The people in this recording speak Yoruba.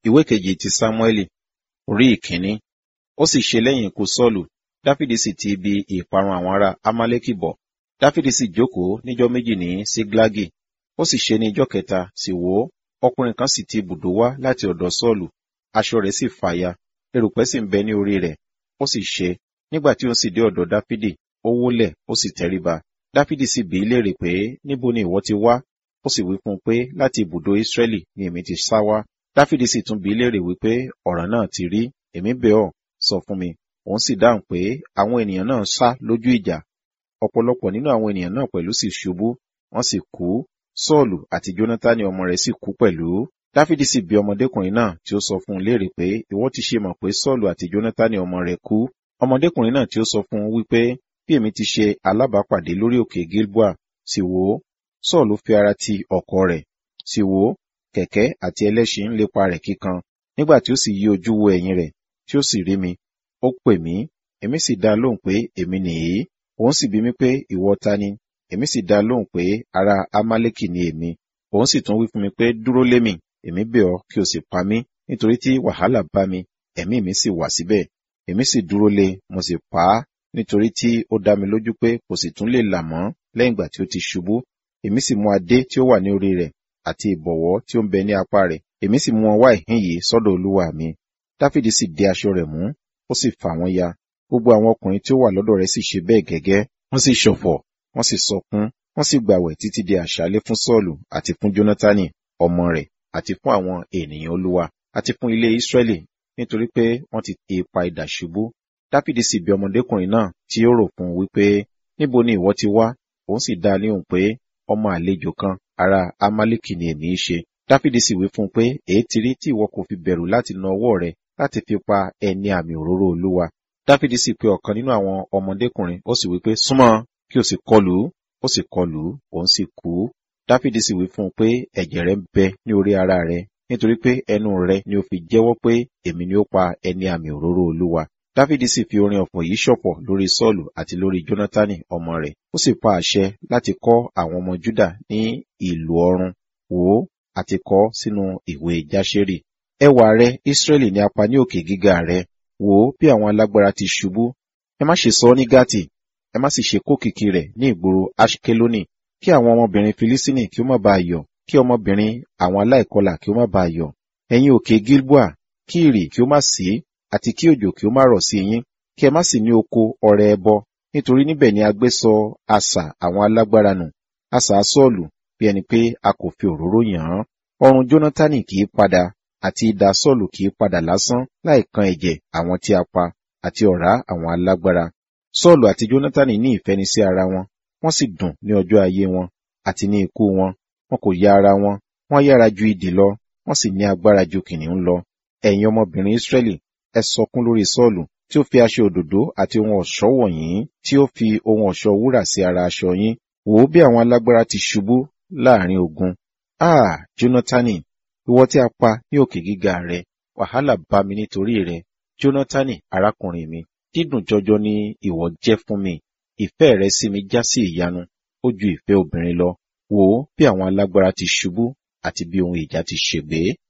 ìwé kejì ti sámúẹ́lì orí ìkíní ó sì ṣe lẹ́yìn ikú sọ́ọ̀lù dáfídì sì ti ibi ìparun àwọn ará amálẹ́kì bọ̀ dáfídì sì jókòó níjọ́ méjì ní síglágì ó sì ṣe ní ijọ́ kẹta sì wò ó ọkùnrin kan sì ti ibùdó wá láti ọ̀dọ̀ sọ́ọ̀lù aṣọ rẹ̀ sì fàya erùpẹ̀ sì ń bẹ ní orí rẹ̀ ó sì ṣe nígbà tí ó sì dé ọ̀dọ̀ dáfídì ó wólẹ̀ ó sì tẹríba dáfídì sì bí í léèrè pé níbo ni ìwọ ti wá ó sì wí fún un pé láti ibùdó ísírẹ́lì ni èmi ti sá wá dáfídì sì tún bí í léèrè wípé ọ̀ràn náà ti rí èmi bẹ̀ ọ́ sọ fún mi òun sì dáhùn pé àwọn ènìyàn náà sá lójú ìjà ọ̀pọ̀lọpọ̀ nínú àwọn ènìyàn náà pẹ̀lú sì ṣubú wọ́n sì kú sọ́ọ̀lù àti jónátánì ọmọ rẹ̀ sì kú pẹ̀lú dáfídì sì bi ọmọdékùnrin náà tí ó sọ fún un léèrè pé ìwọ ti ṣe mọ̀ pé sọ́ọ̀lù àti jónátánì ọmọ rẹ̀ kú ọmọdékùnrin náà tí ó sọ fún un wípé bí èmi ti ṣe alábàápàdé lórí òkè gilboa sì wò ó sọ́ọ̀lù fi ara ti ọkọ̀ rẹ̀ sì wò ó kẹ̀kẹ́ àti ẹlẹ́ṣin ń lépa rẹ̀ kíkan nígbà tí ó sì yí ojú wo ẹ̀yìn rẹ̀ tí ó sì rí mi ó pè mí èmi sì dá lóhùn pé èmi nìyí òun sì bi mí pé ìwọ ta ni èmi sì dá lóhùn pé ará amálẹ́kì ni èmi òun sì tún wí fún mi pé dúró lé mi èmi bẹ̀ ọ́ kí o sì pa mí nítorí tí wàhálà bá mi ẹ̀mí mi sì wà síbẹ̀ èmi sì dúró lé mo sì pa á nítorí tí ó dá mi lójú pé kò sì tún lè là mọ́ lẹ́yìn ìgbà tí ó ti ṣubú èmi sì mú adé tí ó wà ní orí rẹ̀ àti ìbọ̀wọ́ tí ó ń bẹ ní apá rẹ̀ èmi sì mú wọn wá ìhín yìí sọ́dọ̀ olúwa mi dáfídì sì dé aṣọ rẹ̀ mú ó sì fà wọ́n ya gbogbo àwọn ọkùnrin tí ó wà lọ́dọ̀ rẹ̀ sì ṣe bẹ́ẹ̀ gẹ́gẹ́ wọ́n sì ṣọ̀fọ̀ wọ́n sì sọkún wọ́n sì gbàwẹ̀ títí di àṣálẹ́ fún sọ́ọ̀lù àti fún jónátánì ọmọ rẹ̀ àti fún àwọn ènìyàn olúwa àti fún ilé ísírẹ́lì nítorí pé wọ́n ti ti ipa idà ṣubú dáfídì sì bi ọmọdékùnrin náà tí ó rò fún un wípé níbo ni ìwọ ti wá òun sì dá a léhùn pé ọmọ àlejò kan ará amálíkì ni èmi í ṣe dáfídì sì wí fún un pé èé ti rí tí ìwọ kò fi bẹ̀rù láti na ọwọ́ rẹ láti fi pa ẹni àmì òróró olúwa dáfídì sì pe ọ̀kan nínú àwọn ọmọdékùnrin ó sì wí pé súnmọ́ kí o sì kọlù ú ó sì kọlù ú òun sì kú dáfídì sì wí fún un pé ẹ̀jẹ̀ rẹ ń bẹ ní orí ara rẹ nítorí pé ẹnu rẹ ni ó fi jẹ́wọ́ pé èmi ni ó pa ẹni àmì òróró olúwa dáfídì sì fi orin ọ̀fọ̀ yìí ṣọ̀pọ̀ lórí sọ́ọ̀lù àti lórí jónátánì ọmọ rẹ̀ ó sì pa àṣẹ láti kọ́ àwọn ọmọ júdà ní ìlú ọrun wò ó àti kọ sínú ìwé jáṣẹ́rì ẹwà rẹ ísírẹ́lì ni a pa ní òkè gíga rẹ wò ó bí àwọn alágbára ti ṣubú ẹ má ṣe sọ ọ́ ní gátì ẹ má sì ṣe kókìkí rẹ̀ ní ìgboro ashkeloni kí àwọn ọmọbìnrin filisini kí ó má bàa yọ̀ kí ọmọbìnrin àwọn aláìkọlà kí ó má bàa yọ̀ ẹ̀yin òkè gilboa kí ìrì kí ó má sí àti kí òjò kí ó má rọ̀ sí yín kí ẹ má sì ní oko ọrẹ ẹbọ nítorí níbẹ̀ ni a gbé sọ asà àwọn alágbára nù asà sọ́ọ̀lù bí ẹni pé a kò fi òróró yàn án ọrùn jónátánì kì í padà àti idà sọ́ọ̀lù kì í padà lásán láì kan ẹ̀jẹ̀ àwọn tí a pa àti ọ̀rá àwọn alágbára sọ́ọ̀lù àti jónátánì ní ìfẹ́ni sí ara wọn wọ́n sì dùn ní ọjọ́ ayé wọn àti ní ikú wọn wọn kò ya ara wọn wọ́n yára ju idì lọ wọ́n sì ní agbára ju kìnìún lọ ẹ̀yin ọmọbìnrin ísírẹ́lì ẹ sọkún lórí sọ́ọ̀lù tí ó fi aṣọ òdòdó àti ohun ọ̀ṣọ́ wọ̀nyí tí ó fi ohun ọ̀ṣọ́ wúrà sí ara aṣọ yín wò ó bí àwọn alágbára ti ṣubú láàrin ogun ah jónátánì ìwọ tí a pa ní òkè gíga rẹ wàhálà bá mi nítorí rẹ jónátánì arákùnrin mi dídùn jọjọ ni ìwọ jẹ́ fún mi ìfẹ́ rẹ sí mi já sí ìyanu ó ju ìfẹ́ obìnrin lọ wò ó bí àwọn alágbára ti ṣubú àti bí ohun ìjà ti ṣègbé